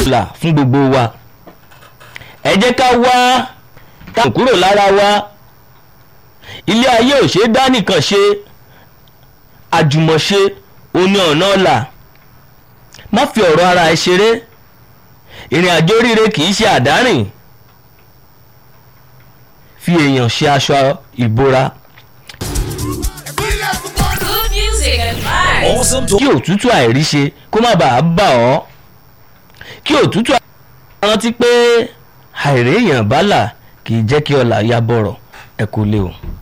là fún gbogbo wa ẹ jẹ́ ká wá ká kúrò lára wa ilé ayé ò ṣe é dá nìkan ṣe àjùmọ̀ṣe oní ọ̀nà ọ̀la má fi ọ̀rọ̀ ara ẹ ṣeré ìrìn àjò oríire kì í ṣe àdárìn fi èèyàn ṣe aṣọ ìbora Good music and vibes. Awesome kí òtútù àìríṣe kó má bàa bà ọ́ kí òtútù àìríṣe rántí pé àìréèyàn bálà kì í jẹ́ kí ọlà ya bọ̀rọ̀ ẹ kú lé o.